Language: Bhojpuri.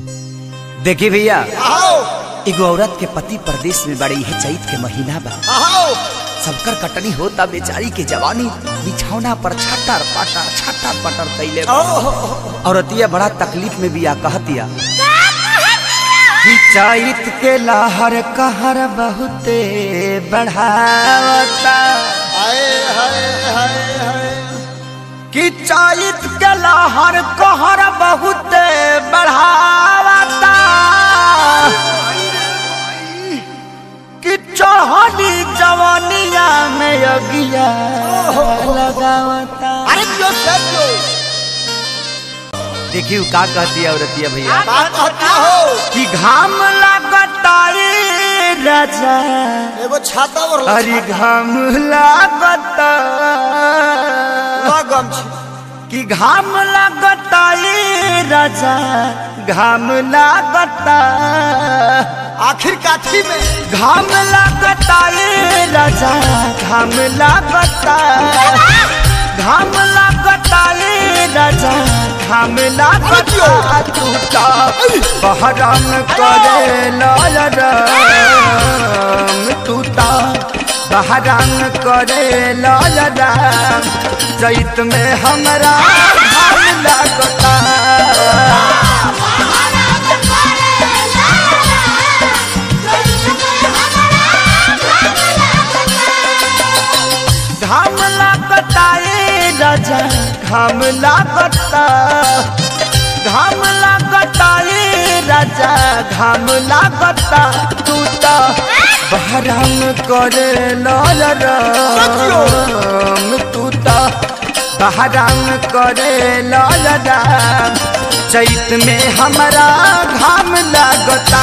देखी भैया आओ एगो औरत के पति परदेश में बड़ी है चैत के महीना बा आओ सबकर कटनी होता बेचारी के जवानी बिछौना पर छटर पटर छटर पटर कैले बा। औरतिया बड़ा तकलीफ में बिया कहतिया कि चैत के लहर कहर बहुते बढ़ावता हाय हाय हाय हाय कि चैत के लहर कहर बहुते बढ़ावता कि चढ़नी जवानिया में अगिया लगावता अरे जो सब जो देखियो का कहती है औरतिया भैया बात कहता हो कि घाम लगता रे राजा एगो छाता और अरे घाम लगता लगम छी कि घाम लगता रे राजा घाम लगता आखिर काठी में घाम लगता रे राजा घाम लगता घाम लगता रे राजा घाम लगता टूटा बहराम करे लाल राम टूटा बहराम करे लाल राम चैत में हमरा घाम लगता घाम लागता ए राजा घाम लागता घाम लागता ए राजा घाम लागता तू तो बहराम करे लाल राम तू तो बहराम करे लाल राम चैत में हमारा घाम लागता